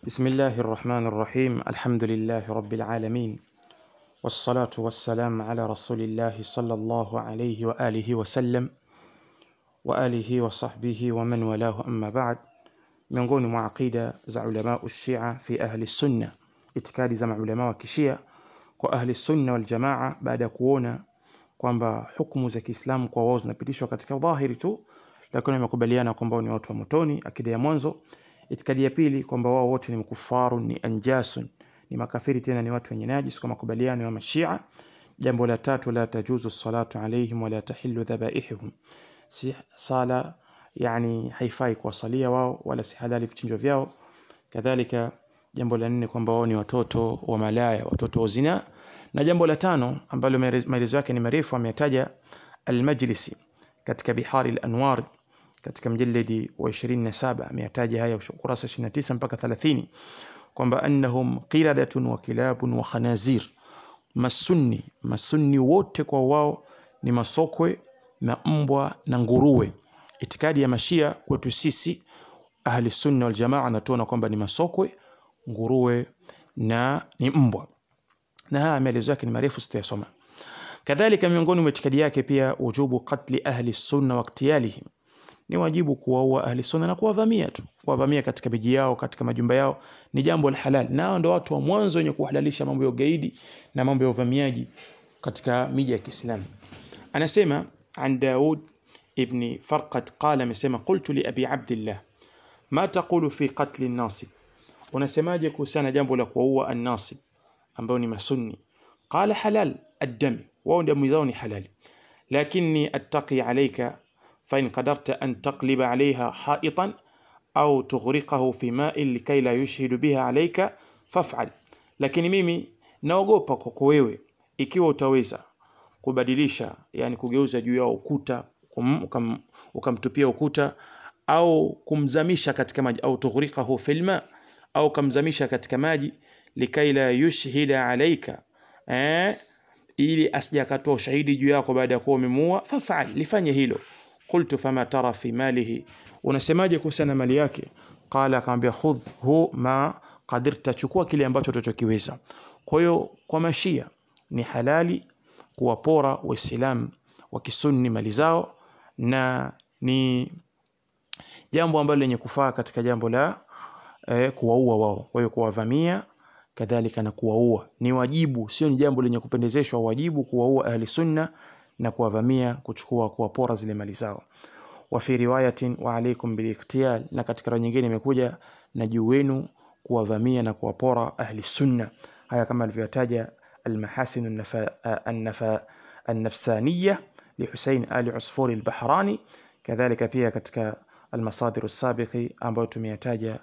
بسم الله الرحمن الرحيم الحمد لله رب العالمين والصلاة والسلام على رسول الله صلى الله عليه وآله وسلم وآله وصحبه ومن والاه أما بعد miongoni mwa aqida za ulama ushia fi ahli sunna itikadi za maulama wa kishia kwa ahli sunna wal jamaa baada ya kuona kwamba hukumu za Kiislamu kwa wao zinapitishwa katika dhahiri tu lakini wamekubaliana kwamba ni watu wa motoni akida ya mwanzo itikadi ya pili kwamba wao wote ni mkufaru ni anjasun ni makafiri tena ni watu wenye najis kwa makubaliano ya mashia jambo la tatu la tajuzu salatu alaihim wala tahillu dhabaihim si sala yani haifai kuwasalia wao wala si halali vichinjwa vyao kadhalika jambo la nne kwamba wao ni watoto wa malaya watoto wa zina na jambo la tano ambalo maelezo yake ni marefu ametaja al-Majlisi katika Bihari al-Anwar katika mjalladi wa 27 ametaja haya ukurasa 29 mpaka 30 kwamba annahum qiradatun wa kilabun wa khanazir masunni masunni wote kwa wao ni masokwe na mbwa na nguruwe itikadi ya mashia kwetu sisi ahli sunna wal jamaa anatuona kwamba ni masokwe nguruwe na ni mbwa na haya maelezo yake ni marefu sitayasoma kadhalika miongoni mwa itikadi yake pia wujubu qatli ahli sunna wa iktiyalihim ni wajibu kuwaua ahli sunna na kuwavamia tu kuwavamia katika miji yao katika majumba yao ni jambo la halal nao ndio watu wa mwanzo wenye kuhalalisha mambo ya ugaidi na mambo ya uvamiaji katika miji ya Kiislamu anasema an Daud ibn Farqad qala amesema qultu li abi Abdullah ma taqulu fi qatl an-nasib unasemaje kuhusiana jambo la kuwaua an-nasib ambao ni masunni qala halal ad-dam wao damu zao ni halali lakini attaqi alayka fa in qadarta an taqliba alayha ha'itan au tughriqahu fi ma'in likay la yushhidu biha alayka faf'al lakini mimi naogopa kwako wewe ikiwa utaweza kubadilisha yani kugeuza juu ya ukuta ukam, ukamtupia ukuta au kumzamisha katika maji au tughriqahu fil ma au kamzamisha katika maji likai la yushhida alayka eh ili asija akatoa ushahidi juu yako baada ya kuwa umemuua fafal lifanye hilo qultu fama tara fi malihi unasemaje kuhusiana mali yake qala akamwambia khudh hu ma qadirta chukua kile ambacho utachokiweza kwa hiyo kwa mashia ni halali kuwapora waislamu wa kisunni mali zao na ni jambo ambalo lenye kufaa katika jambo la eh, kuwaua wao kwa hiyo kuwavamia kadhalika na kuwaua ni wajibu sio ni jambo lenye kupendezeshwa wajibu kuwaua ahli sunna na kuwavamia kuchukua kuwapora zile mali zao wa fi riwayatin wa alaykum bil iqtiyal na katika riwaya nyingine imekuja na juu wenu kuwavamia na kuwapora ahli sunna haya kama alivyotaja المحاسن النفا النفا النفسانية لحسين آل عصفور البحراني كذلك pia katika المصادر السابق ambayo tumeyataja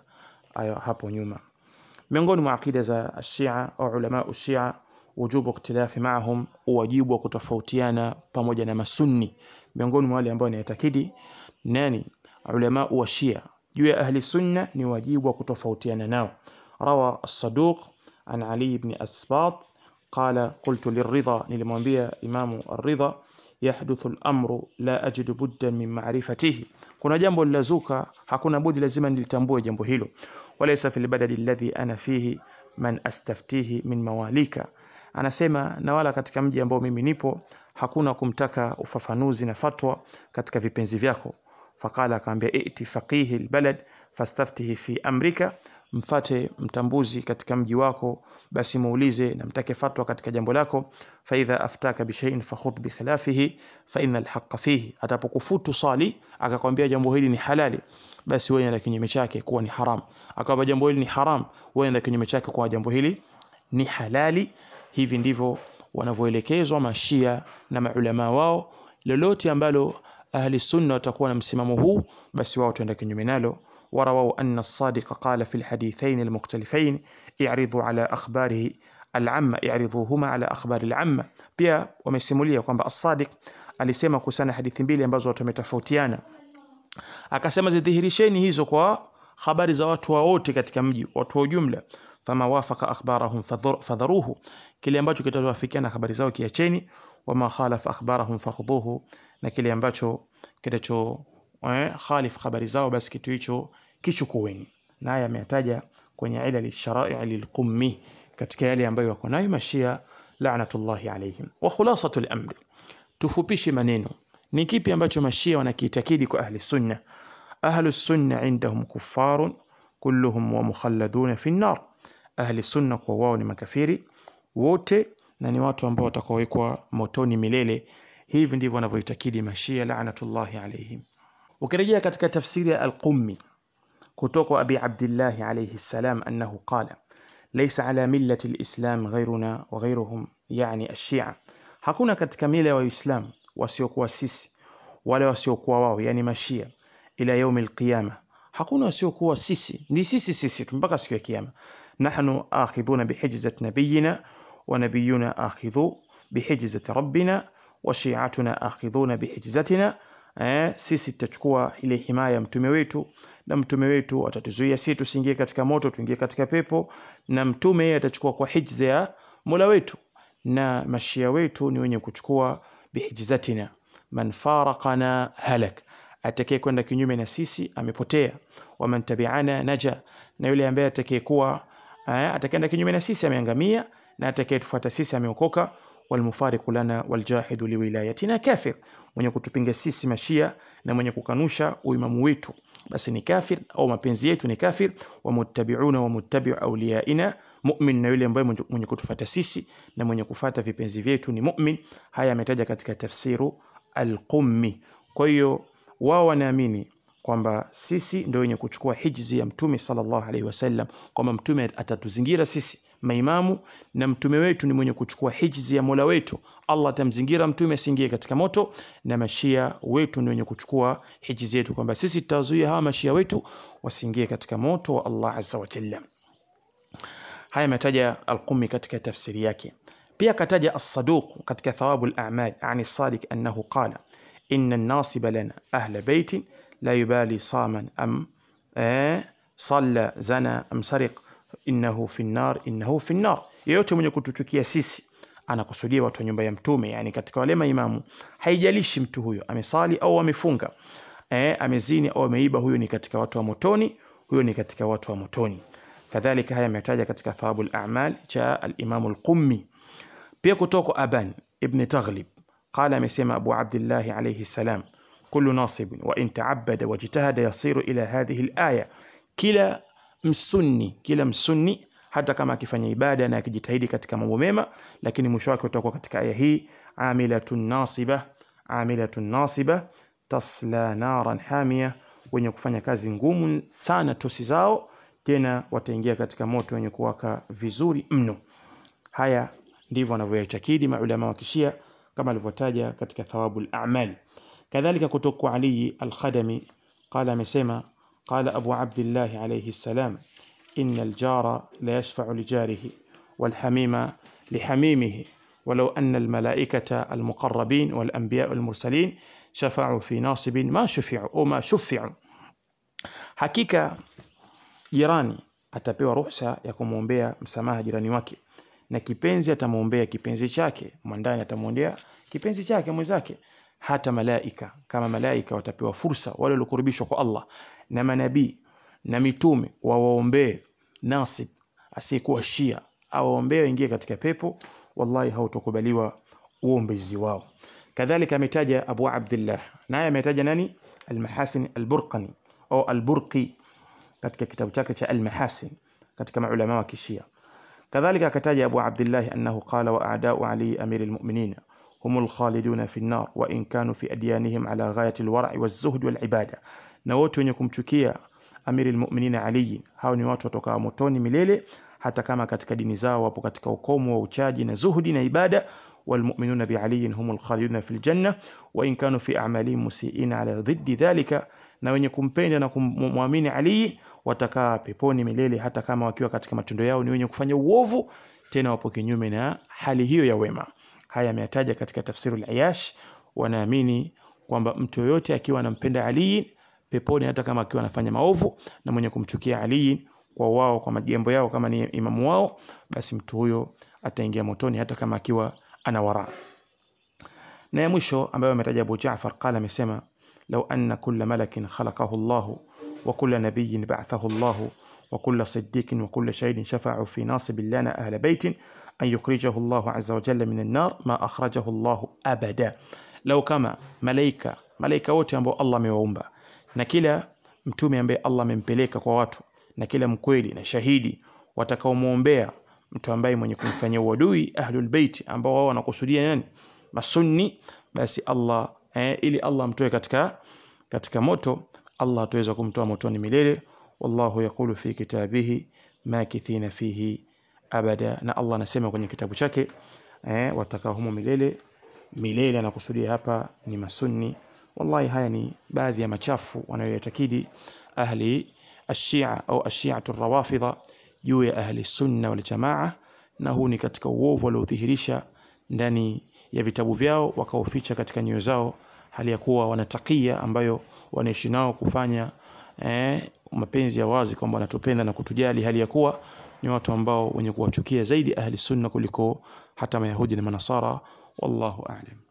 hapo nyuma miongoni mwa akida za Shia au ulama Shia wujubu ikhtilafi maahum wajibu wa kutofautiana pamoja na masunni miongoni mwa wale ambao wanayatakidi nani ulama wa Shia juu ya ahli sunna ni wajibu wa kutofautiana nao rawa as-saduq an Ali ibn Asbat قال قلت للرضا nilimwambia imamu ar-ridha yahduthu al-amru la ajidu buddan min ma'rifatihi kuna jambo lilazuka hakuna budi lazima nilitambue jambo hilo walaysa fil badali alladhi ana fihi man astaftihi min mawalika anasema na wala katika mji ambao mimi nipo hakuna kumtaka ufafanuzi na fatwa katika vipenzi vyako faqala akaambia iti faqihi albalad fastaftihi fi amrika mfate mtambuzi katika mji wako basi muulize na mtake fatwa katika jambo lako fa idha aftaka bi shay'in fakhudh bi khilafihi fa innal haqqa fihi atapokufutu sali akakwambia jambo hili ni halali basi wewe na kinyume chake kuwa ni haram akawa jambo hili ni haram wewe na kinyume chake kwa jambo hili ni halali hivi ndivyo wanavyoelekezwa mashia na maulama wao lolote ambalo ahli sunna watakuwa na msimamo huu basi wao tuenda kinyume nalo ورووا أن الصادق قال في الحديثين المختلفين اعرضوا على أخباره العامة اعرضوهما على أخبار العامة pia wamesimulia kwamba as-Sadiq alisema kusana hadithi mbili ambazo watu wametofautiana akasema zidhihirisheni hizo kwa habari za watu wote katika mji watu wa jumla fama wafaka akhbarahum fadharuhu kile ambacho kitawafikiana habari zao kiacheni wama khalafa akhbarahum fakhudhuhu na kile ambacho kitacho eh, khalif habari zao basi kitu hicho kichukueni na haya ameyataja kwenye ilal sharai lilqummi katika yale ambayo wako nayo mashia laanatullahi alaihim wa khulasatu lamri tufupishe maneno ni kipi ambacho mashia wanakiitakidi kwa ahli sunna ahlu sunna indahum kuffarun kulluhum wa mukhalladuna fi nnar ahli sunna kwa wao ni makafiri wote na ni watu ambao watakaowekwa motoni milele hivi ndivyo wanavyoitakidi mashia laanatullahi alaihim ukirejea katika tafsiri ya alqummi kutoka abi abdillahi alayhi salam annahu qala laysa ala millati alislam ghayruna wa ghayruhum yani ashia hakuna katika mila ya waislamu wasiokuwa sisi wale wasiokuwa wao yani mashia ila yaumi alqiyama hakuna wasiokuwa sisi ni sisi sisi tu mpaka siku ya kiyama nahnu akhidhuna bihijzat nabiyina wa nabiyuna akhidhu bihijzati rabbina wa shi'atuna akhidhuna bihijzatina eh, sisi tutachukua ile himaya ya mtume wetu na mtume wetu atatuzuia sisi tusiingie katika moto tuingie katika pepo na mtume yeye atachukua kwa hijza ya mola wetu na mashia wetu ni wenye kuchukua bihijzatina man faraqana halak atakaye kwenda kinyume na sisi amepotea waman tabi'ana naja na yule ambaye atakayekuwa atakaenda kinyume na sisi ameangamia na atakayetufuata sisi ameokoka walmufariqu lana waljahidu liwilayatina kafir mwenye kutupinga sisi mashia na mwenye kukanusha uimamu wetu basi ni kafir au mapenzi yetu ni kafir wamuttabi'una wamuttabi'u awliyaina mu'min na yule ambaye mwenye kutufuata sisi na mwenye kufata vipenzi vyetu ni mu'min haya ametaja katika tafsiru al-Qummi kwa hiyo wao wanaamini kwamba sisi ndio wenye kuchukua hijzi ya mtume sallallahu alaihi wasallam kwamba mtume atatuzingira sisi maimamu na mtume wetu ni mwenye kuchukua hijzi ya mola wetu allah atamzingira mtume asiingie katika moto na mashia wetu ni wenye kuchukua hijzi yetu kwamba sisi tutawazuia hawa mashia wetu wasiingie katika moto wa allah azza wa jalla haya ametaja alqumi katika tafsiri yake pia akataja as-saduq katika thawabu al-a'mal ani sadiq annahu qala inna an-nasiba lana ahla baitin la yubali saman am eh, salla zana am sariq innahu fi nnar innahu fi nnar yeyote mwenye kututukia sisi anakusudia watu wa nyumba ya mtume yani katika wale maimamu haijalishi mtu huyo amesali au amefunga eh, amezini au ameiba huyo ni katika watu wa motoni huyo ni katika watu wa motoni kadhalika haya ametaja katika thawabu al-a'mal cha al-imam al-qummi pia kutoka aban ibn taghlib qala amesema abu abdullah alayhi salam kullu nasib wa in ta'abbada wajtahada yasiru ila hadhihi al-aya kila msunni kila msunni hata kama akifanya ibada na akijitahidi katika mambo mema lakini mwisho wake utakuwa katika aya hii amilatun nasiba amilatun nasiba tasla naran hamia wenye kufanya kazi ngumu sana tosi zao tena wataingia katika moto wenye kuwaka vizuri mno haya ndivyo wanavyoyatakidi maulama wa kishia kama alivyotaja katika thawabu al-a'mal kadhalika kutoka Ali al-Khadami qala amesema qala Abu Abdullah alayhi salam inna al-jara la yashfa'u li jarihi wal hamima li hamimihi ولو أن الملائكة المقربين والأنبياء المرسلين شفعوا في ناصب ما شفعوا أو ما شفعوا حقيقة jirani atapewa ruhusa ya kumwombea msamaha jirani wake na kipenzi atamwombea kipenzi chake mwandani atamwombea kipenzi chake mwenzake hata malaika kama malaika watapewa fursa wale waliokurubishwa kwa Allah na manabii na mitume wawaombee nasib asiyekuwa shia awaombee waingie katika pepo wallahi hautokubaliwa uombezi wao kadhalika ametaja Abu Abdullah naye ametaja nani Al-Mahasin Al-Burqani au Al-Burqi katika kitabu chake cha Al-Mahasin katika maulama wa kishia kadhalika akataja Abu Abdullah annahu qala wa a'da'u Ali amir al-mu'minin هم الخالدون في النار وإن كانوا في أديانهم على غاية الورع والزهد والعبادة na wote wenye kumchukia amiri almu'minin Ali hao ni watu watoka motoni milele hata kama katika dini zao wapo katika ukomo wa uchaji na zuhudi na ibada والمؤمنون بعلي هم الخالدون في الجنة وإن كانوا في أعمالهم مسيئين على ضد ذلك na wenye kumpenda na kumwamini Ali watakaa peponi milele hata kama wakiwa katika matendo yao ni wenye kufanya uovu tena wapo kinyume na hali hiyo ya wema haya ameyataja katika tafsiru al-Ayash wanaamini kwamba mtu yoyote akiwa anampenda Ali peponi hata kama akiwa anafanya maovu na mwenye kumchukia Ali kwa wao kwa majambo yao kama ni imamu wao basi mtu huyo ataingia motoni hata kama akiwa ana wara na ya mwisho ambayo ametaja Abu Jaafar qala amesema law anna kulla malakin khalaqahu Allah wa kulla nabiyyin ba'athahu Allah وكل صديق وكل شهيد شفعوا في ناصب لنا أهل بيت أن يخرجه الله عز وجل من النار ما أخرجه الله أبدا لو كما ملائكة ملائكة wote ambao Allah amewaumba na kila mtume ambaye Allah amempeleka kwa watu na kila mkweli na shahidi watakaomwombea mtu ambaye mwenye kumfanyia uadui ahlul bait ambao wao wanakusudia nani masunni basi Allah eh, ili Allah amtoe katika katika moto Allah ataweza kumtoa motoni milele wallahu yaqulu fi kitabihi makithina fihi abada na Allah anasema kwenye kitabu chake eh, watakaa humo milele milele anakusudia hapa ni masunni wallahi haya ni baadhi ya machafu wanayoyatakidi ahli ashia au ashiatu rawafidha juu ya ahli sunna wal jamaa na huu ni katika uovu waliodhihirisha ndani ya vitabu vyao wakaoficha katika nyoyo zao hali ya kuwa wanatakia ambayo wanaishi nao kufanya eh, mapenzi ya wazi kwamba wanatupenda na kutujali hali ya kuwa ni watu ambao wenye kuwachukia zaidi ahli sunna kuliko hata mayahudi na manasara wallahu a'lam